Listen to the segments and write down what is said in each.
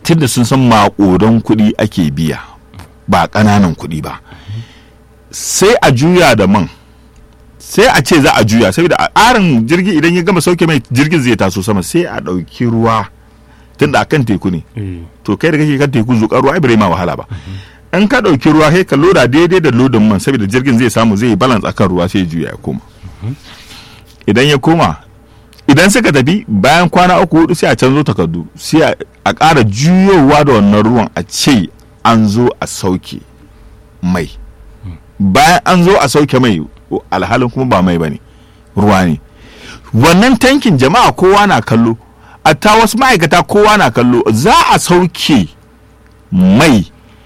tunda sun san maƙudan kuɗi ake biya ba ƙananan kuɗi ba sai a juya da man sai a ce za a juya saboda a ƙarin jirgi idan ya gama sauke mai jirgin zai taso sama sai a ɗauki ruwa tunda akan teku ne eh, to kai da kake kan teku zuƙar ruwa ai bai ma wahala ba in ka ɗauki ruwa sai ka loda daidai da lodin man saboda jirgin zai samu zai yi balance akan ruwa sai ya juya ya koma idan ya koma idan suka tafi bayan kwana uku hudu sai a canzo takardu sai a- a ƙara juyowa da wannan ruwan a ce an zo a sauke mai bayan an zo a sauke mai alhalin kuma ba mai bane ruwa ne wannan tankin jama'a kowa na kallo a ta wasu ma'aikata kowa na kallo za a sauke mai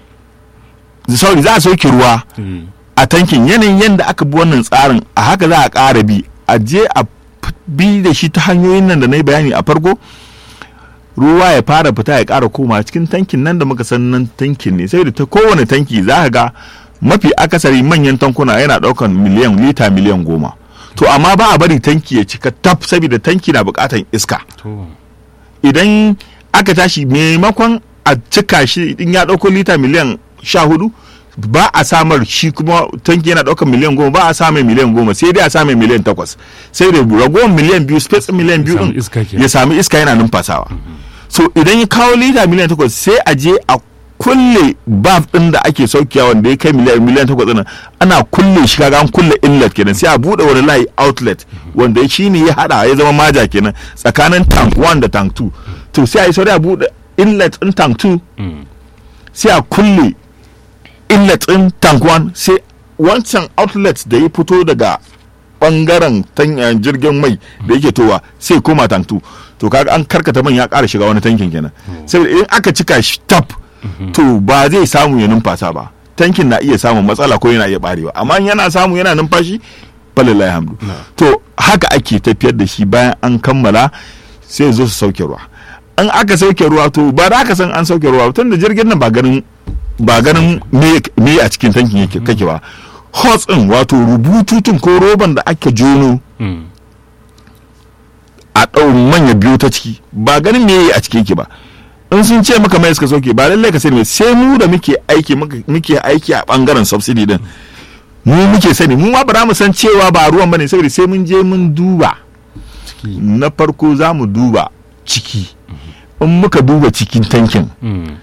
sorry za a sauke ruwa eh, a tankin yanayin yadda aka bi wannan tsarin a haka za a ƙara bi a je a f- bi da shi ta hanyoyin nan da na yi bayani a farko ruwa ya fara fita ya ƙara koma cikin tankin nan da muka san nan tankin ne sai da ta kowane tanki za ka ga mafi akasari manyan tankuna yana ɗaukan miliyan lita miliyan goma to amma ba a bari tanki ya cika taf saboda tanki na buƙatan iska to idan aka tashi maimakon a cika shi in ya ɗauko lita miliyan sha hudu ba a samar shi kuma tanki yana ɗaukar miliyan goma ba a samun miliyan goma sai dai a samun miliyan takwas sai da ragowar miliyan biyu space miliyan biyu samu ɗin iska kenan. ya sami iska yana numfasawa so idan ya kawo lita miliyan takwas sai a je a kulle baf ɗin da ake saukiya wanda ya kai miliyan miliyan takwas ɗin ana kulle shi kaga an kulle inlet kenan sai a buɗe wani layi outlet wanda shi ne ya haɗa ya zama maja kenan tsakanin tank 1 da tank 2 to sai a yi sauri a buɗe inlet ɗin tank 2 mm, sai a kulle inlet ɗin tank 1 sai wancan outlet da ya fito daga bangaren tan- eh, jirgin mai da yake towa sai koma tank 2 to kaga an karkata man ya ƙara shiga wani tankin kenan saboda idan aka cika shi tap to ba zai samu ya numfasa ba tankin na iya samun matsala ko yana iya barewa amma in yana samu yana numfashi falilahi hamdu to haka ake tafiyar da shi bayan an kammala sai zo su sauke ruwa an aka sauke ruwa to ba da aka san an sauke ruwa tun da jirgin nan ba ganin ba ganin me me a cikin tankin yake kake ba hos din wato rubututun ko roban da ake jono mm, a ɗau manya biyu ta ciki ba ganin me a ciki yake ba in sun ce maka mai suka sauke ba lallai ka sani mai sai mu da muke aiki muka- muke aiki a bangaren subsidy din mu muke sani mu ma ba za mu san cewa ba ruwan bane saboda sai mun je mun duba ciki na farko za mu duba ciki in muka duba cikin tankin mm,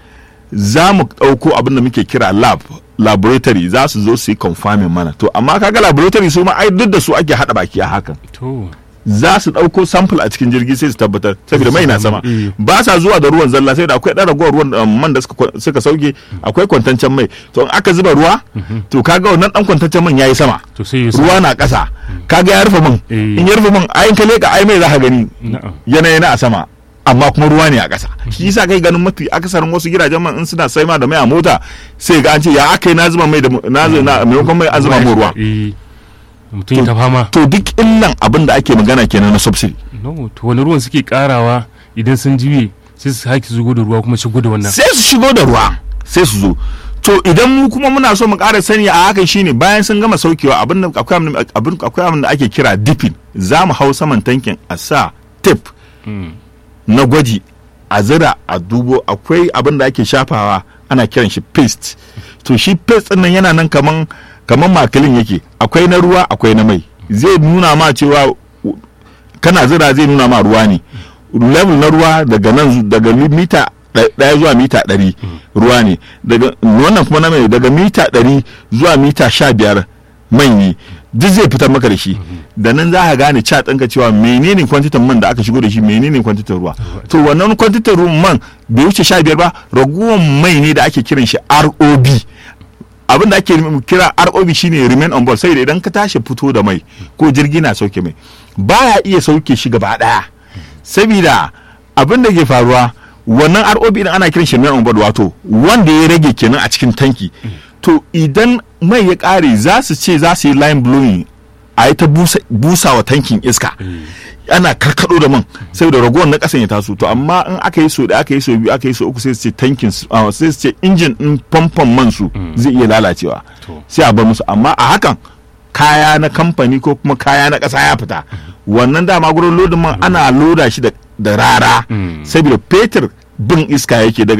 za mu ɗauko abin da muke kira lab laboratory za su zo su yi confirming mana to amma kaga laboratory su ma ai duk da su ake haɗa baki a hakan to za su ɗauko sample a cikin jirgi sai su tabbatar saboda mai na sama Eh. ba sa zuwa da ruwan zalla sai da akwai ɗan ragowar ruwan um, man da suka kwa- suka sauke akwai kwantancen mai to in aka zuba ruwa to kaga wannan ɗan kwantancen man yayi sama to sai ya ruwa na ƙasa kaga ya rufe man Eh. in ya rufe man ayin ka leka ai mai za ka gani na'am yanayi na a sama amma kuma ruwa ne a ƙasa shi yasa kai ganin mafi akasarin wasu gidajen man in suna sai ma da mai a mota sai ga an ce ya aka yi na zuba mai da mu- na zuba na maimakon mai an zuba mu ruwa eh mutum ya ta fama to duk illan abin da ake magana kenan na subsidy no to wani ruwan suke karawa idan sun jiwe sai su haki zugo da ruwa kuma shigo da wannan sai su shigo da ruwa sai su zo to idan mu kuma muna so mu ƙara sani a hakan shine bayan sun gama saukewa abin da akwai abin da- abin akwai abin da ake kira dipping za mu hau saman tankin a sa tip Mm, na gwaji a zira a dubo akwai abin da ake shafawa ana kiran shi paste to shi paste din nan yana nan kaman kaman makilin yake akwai na ruwa akwai na mai zai nuna ma cewa u- kana zira zai nuna ma ruwa ne level na ruwa daga nan daga mi- mita ɗa- ɗaya zuwa mita ɗari ruwa ne daga wannan kuma na mai daga mita ɗari zuwa mita sha biyar mai ne duk zai fitar maka da shi da nan za ka gane ca ɗinka cewa menene kwantitan man da aka shigo da shi menene kwantitan ruwa to wannan kwantitan ruwan man bai wuce sha biyar ba ragowar mai ne da ake kiran shi ROB abin da ake kira ROB shine remain on board saboda idan ka tashi fito da mai ko jirgi na sauke mai baya iya sauke shi gaba daya saboda abin da ke faruwa wannan ROB din ana kiran shi remain on board wato wanda ya rage kenan a cikin tanki to idan mai ya kare za su ce za su yi line blowing a yi ta busa, busa wa tankin iska ana karkado da man saboda ragowar na kasan ya taso to amma in aka yi so da aka yi so biyu aka yi so uku sai su ce tankin su ah, sai su ce injin din famfon man su zai iya lalacewa To. sai a bar musu amma a hakan kaya na kamfani ko kuma kaya na ƙasa ya fita wannan dama gurin lodin man ana loda shi da da rara Mm. saboda fetur bin iska yake daga